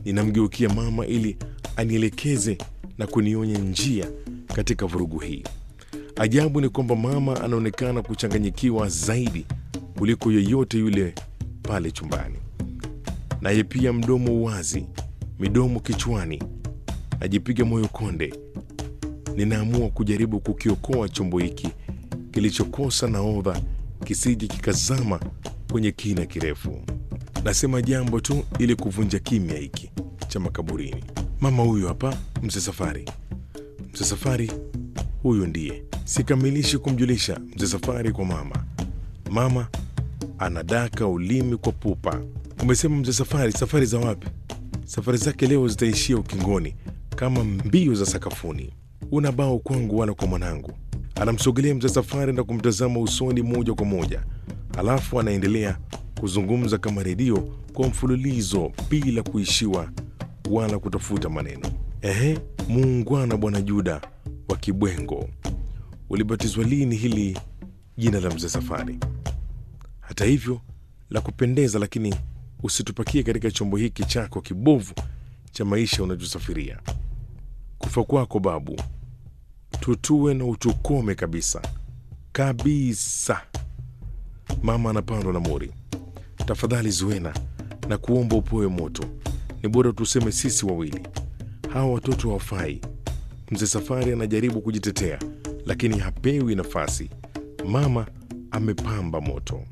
Ninamgeukia mama ili anielekeze na kunionya njia katika vurugu hii. Ajabu ni kwamba mama anaonekana kuchanganyikiwa zaidi kuliko yeyote yule pale chumbani, naye pia mdomo wazi, midomo kichwani. Najipiga moyo konde. Ninaamua kujaribu kukiokoa chombo hiki kilichokosa nahodha kisije kikazama kwenye kina kirefu. Nasema jambo tu ili kuvunja kimya hiki cha makaburini. Mama huyu hapa, mzee Safari. Mzee Safari huyu ndiye. Sikamilishi kumjulisha mzee Safari kwa mama. Mama anadaka ulimi kwa pupa. Umesema mzee Safari, safari za wapi? Safari zake leo zitaishia ukingoni kama mbio za sakafuni. Una bao kwangu wala kwa mwanangu. Anamsogelea mzee Safari na kumtazama usoni moja kwa moja, alafu anaendelea kuzungumza kama redio kwa mfululizo bila kuishiwa wala kutafuta maneno. Ehe, muungwana bwana Juda wa Kibwengo, ulibatizwa lini hili jina la mzee Safari? Hata hivyo la kupendeza, lakini usitupakie katika chombo hiki chako kibovu cha maisha unachosafiria. Kufa kwako babu, tutue na utukome kabisa kabisa. Mama anapandwa na mori. Tafadhali Zuena, na kuomba upoe moto. Ni bora tuseme sisi wawili, hawa watoto hawafai. Mzee Safari anajaribu kujitetea, lakini hapewi nafasi. Mama amepamba moto.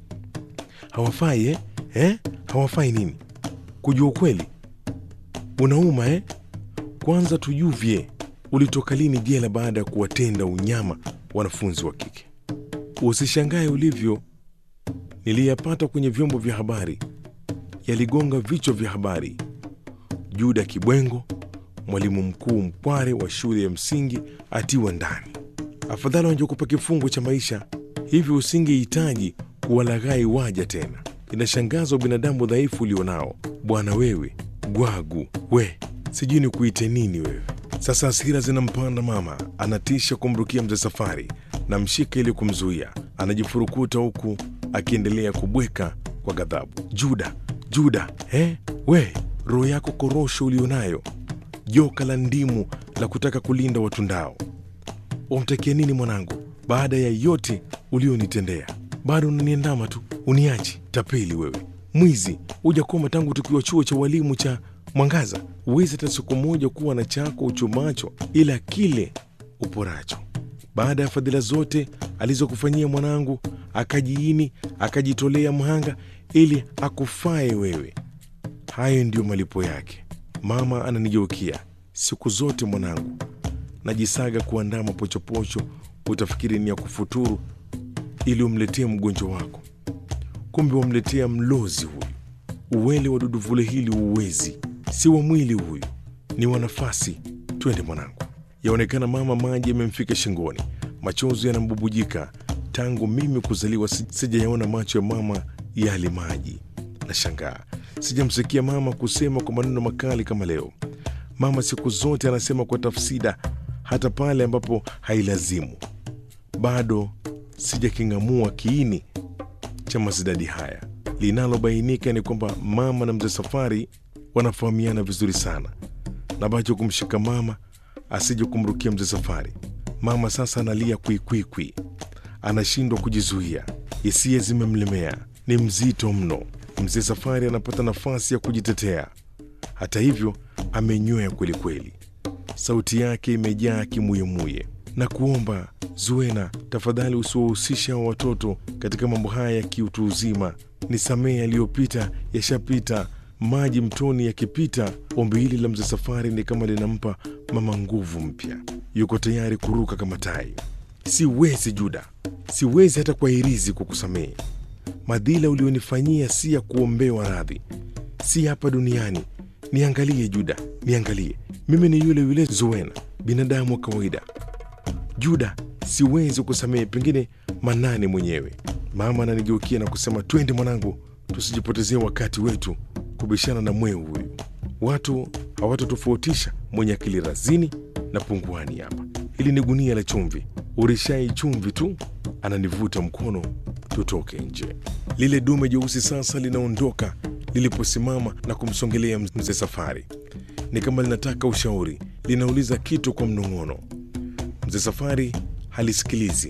Hawafai eh? Eh? Hawafai nini? Kujua ukweli unauma eh? Kwanza tujuvye, ulitoka lini jela baada ya kuwatenda unyama wanafunzi wa kike? Usishangae ulivyo niliyapata kwenye vyombo vya habari, yaligonga vichwa vya habari. Juda Kibwengo, mwalimu mkuu mkware wa shule ya msingi, atiwa ndani. Afadhali wangekupa kifungo cha maisha, hivyo usingehitaji kuwalaghai waja tena. Inashangaza binadamu dhaifu ulionao bwana. Wewe gwagu, we sijui ni kuite nini wewe. Sasa hasira zinampanda mama, anatisha kumrukia mzee Safari na mshika ili kumzuia. Anajifurukuta huku akiendelea kubweka kwa ghadhabu. Juda, Juda, eh? We roho yako korosho ulionayo, joka la ndimu la kutaka kulinda watundao, wamtakia nini mwanangu? Baada ya yote ulionitendea, bado unaniandama tu, uniachi? Tapeli wewe, mwizi, hujakoma tangu tukiwa chuo cha walimu cha Mwangaza. Huwezi hata siku moja kuwa na chako uchumacho, ila kile uporacho. Baada ya fadhila zote alizokufanyia mwanangu, akajiini akajitolea mhanga ili akufae wewe. Hayo ndiyo malipo yake. Mama ananigeukia siku zote, mwanangu, najisaga kuandaa mapochopocho, utafikiri ni ya kufuturu ili umletee mgonjwa wako, kumbe wamletea mlozi huyu. Uwele wa duduvule hili uwezi, si wa mwili huyu, ni wa nafasi. Twende mwanangu. Yaonekana mama maji yamemfika shingoni, machozi yanambubujika. Tangu mimi kuzaliwa si- sijayaona macho ya mama yali maji. Nashangaa sijamsikia mama kusema kwa maneno makali kama leo. Mama siku zote anasema kwa tafsida, hata pale ambapo hailazimu. Bado sijaking'amua kiini cha masidadi haya. Linalobainika ni kwamba mama na mzee Safari wanafahamiana vizuri sana, na bacho kumshika mama asije kumrukia mzee Safari. Mama sasa analia kwikwikwi, anashindwa kujizuia, hisia zimemlemea, ni mzito mno. Mzee Safari anapata nafasi ya kujitetea. Hata hivyo, amenywea kwelikweli, sauti yake imejaa kimuyemuye na kuomba Zuena, tafadhali usiwahusisha hao watoto katika mambo haya ya kiutu uzima. Nisamehe, yaliyopita yashapita. Maji mtoni yakipita. Ombi hili la mzee Safari ni kama linampa mama nguvu mpya, yuko tayari kuruka kama tai. Siwezi Juda, siwezi hata kwa hirizi kukusamehe. Madhila ulionifanyia si ya kuombewa radhi, si hapa duniani. Niangalie Juda, niangalie, mimi ni yule yule Zuena, binadamu wa kawaida. Juda, siwezi kusamehe, pengine Manane mwenyewe. Mama ananigeukia na kusema, twende mwanangu, tusijipotezee wakati wetu kubishana na mweu huyu. Watu hawatotofautisha mwenye akili razini na punguani hapa. Hili ni gunia la chumvi, urishai chumvi tu. Ananivuta mkono tutoke nje. Lile dume jeusi sasa linaondoka liliposimama na kumsongelea mzee Safari. Ni kama linataka ushauri, linauliza kitu kwa mnong'ono. Mzee Safari halisikilizi,